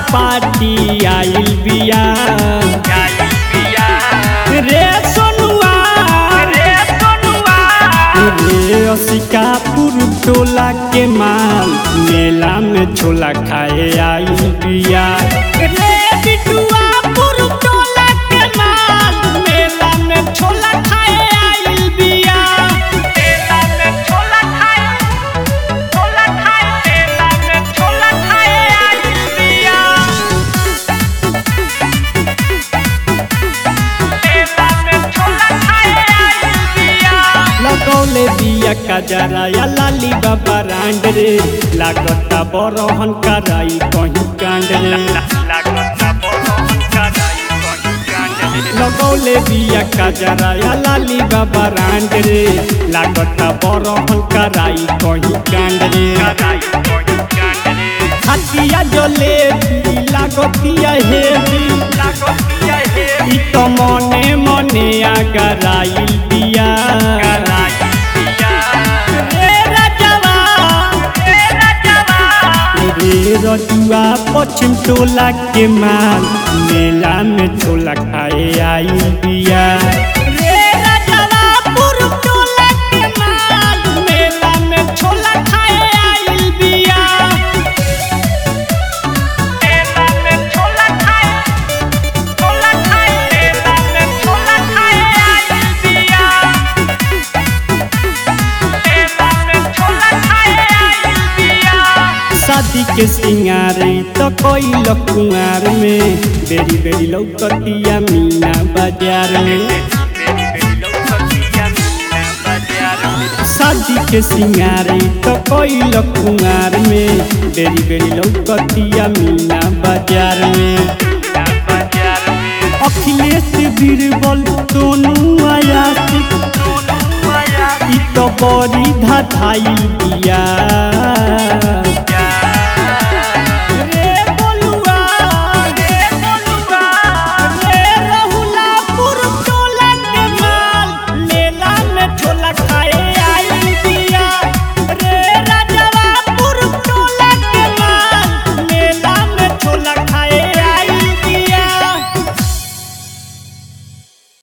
party आइल बिया रे सोनुआ रे असिकापुर टोला के माल मेला में छोला खाए आइल बिया रे बिटुआ पुर टोला के माल मेला में छोला खाए आइल बिया मेला में छोला खाए छोला खाए मेला में छोला खाए आई बिया मेला में छोला खाए आई बिया लगौले बिया कजरा या लाली बाबा रांड रे लागता बरहन कराई कहीं कांड रे लागता बोलो कराई कोई कांड लगौले बिया कजरा या लाली बाबा रांड रे लागता बरहन कराई कहीं कांड रे कराई कोई कांड हतिया जले लागतिया हेवी लागतिया हे इ तो मने मने आगराइल बिया कराई बिया रे राजवा ए राजवा रे रजुआ पश्चिम टोला के माल मेला में छोला खाए आई बिया रे रजुआ पूर्व टोला के माल मेला में छोला खाए आई बिया मेला में छोला खाए छोला खाए मेला में छोला खाए आई बिया मेला में छोला खाए आई बिया शादी के सिंगार तो कोई कुंवार में बेरी बेरी लौकतिया मीना बाजार में मेरी बेटी लौकतिया मीना बाजार में शादी के सिंगार तो कोई कुंवार में बेरी बेरी लौकतिया मीना बाजार में मीना बाजार में अखिलेश बीरबल दोनों आयासिक दोनों आया इ तो बड़ी धाधाई बिया